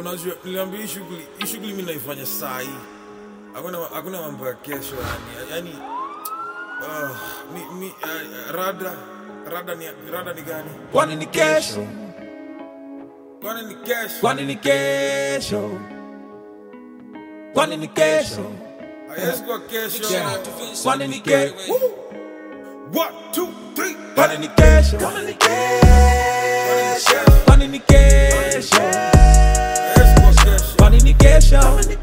unajua niliambia hii shughuli hii shughuli mimi naifanya saa hii hakuna hakuna mambo ya kesho yani yani uh, mi, mi, uh, rada rada ni rada ni gani Kwani ni kesho? kwani ni kesho Kwani ni kesho? Kwani ni kesho? haiwezi kuwa kesho Yeah. Kwani ni kesho? one two three Kwani ni kesho? Kwani ni kesho? Kwani ni kesho? haiwezi kuwa kesho Kwani ni kesho?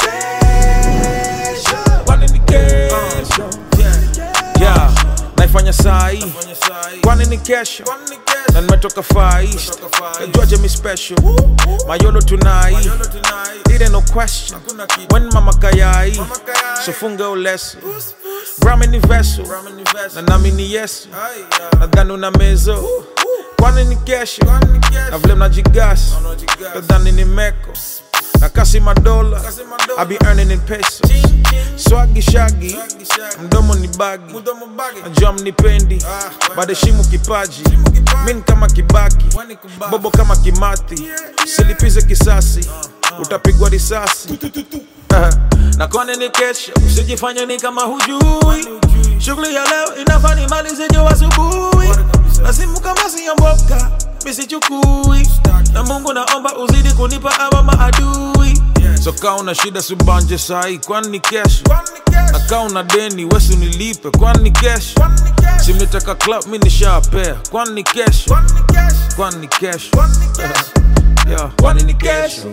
Kwani ni kesho? Yeah, naifanya saa hii fanya saa hii kwani ni kesho kwani ni kesho na nimetoka far east Nimetoka Far East. najuaje mi special mayolo tunai Yolo tonight ire no question hakuna kitu when mama kayai Mama kayai. so funga uleso Puss, puss. brahmi ni veso Ramen ni vest. na nami ni yesu Ai, ya. nadhani una mezo kwani ni kesho Kwani ni kesho na vile mnajigasi Unajigas. nadhani ni meko na kasi madola Kasi madola. I be earning in pesos Ching, ching. swagi shagi Shaggy, shaggy. mdomo ni bagi Mdomo bagi. najua mnipendi Ah, badeshimu kipaji Heshimu kipaji. min kama kibaki Wani kubaki. bobo kama kimati Yeah, yeah. silipize kisasi utapigwa risasi na kwani ni kesho usijifanye ni kama hujui shughuli ya leo inafaa nimalize jo asubuhi na simu kama siyomboka misichukui na mungu naomba uzidi kunipa awa maadui so kaa una shida subanje sahi kwani ni kesho Kwani ni kesho na kaa una deni wesi unilipe kwani ni kesho Kwani ni kesho simnitaka club mi nishapea kwani ni kesho Kwani ni kesho kwani ni kesho Kwani ni kesho Yeah. kwani ni kesho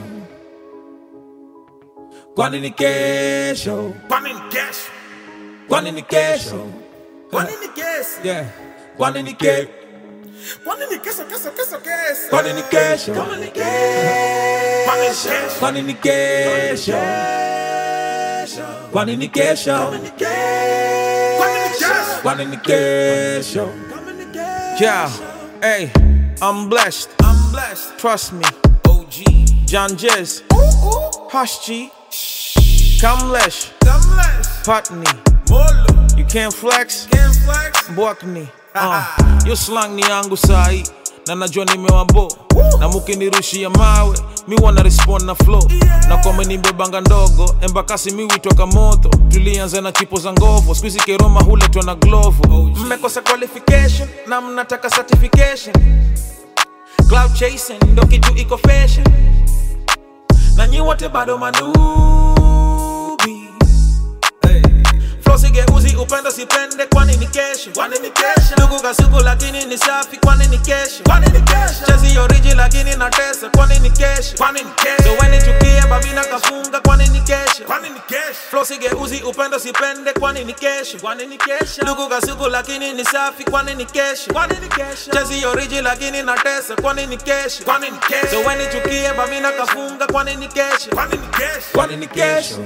kwani ni kesho Kwani ni kesho kwani ni kesho Kwani ni kesho yeah kwani ni kesho Kwani ni kesho kesho kesho kesho kwani ni kesho Kwani ni kesho kwani ni kesho kwani ni kesho Kwani ni kesho kwani ni kesho yeah hey I'm blessed I'm blessed trust me OG John Jez Ooh ooh Hush G Kamlesh I'm blessed Patni Molo you can't flex Can't flex Bwakni uh, yo slang ni yangu sahi na najua nimewabo na mukinirushia mawe mi wana respond na flow na kwa menibebanga ndogo embakasi mi witoka moto tulianza na chipo za ngovo skuizi keroma huletwa na glovo mmekosa qualification na mnataka certification cloud chasing ndo kitu iko fashion na nyi wote bado manubi Hey Flow sigeuzi upendo sipende kwani ni kesho Kwani ni kesho ndugu kasuku lakini ni safi kwani ni kesho Kwani ni kesho chezi oriji lakini na tesa kwani ni kesho Kwani ni so kesho weni chukie babina kafunga kwani ni kesho Kwani ni kesho Flow sigeuzi upendo sipende kwani ni kesho kwani ni kesho ndugu kasuku lakini ni safi kwani ni kesho kwani ni kesho chezi oriji lakini na tesa kwani ni kesho Kwani ni kesho so weni chukie babina kafunga kwani ni kesho Kwani ni kesho kwani ni kesho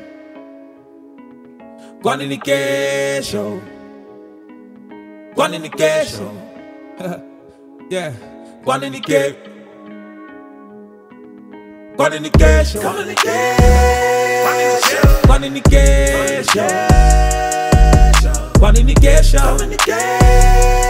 kwani ni kesho kwani ni kesho yeah kwani ni kesho kwani ni kesho Kwani ni kesho kwani ni kesho kwani ni kesho Kwani ni kesho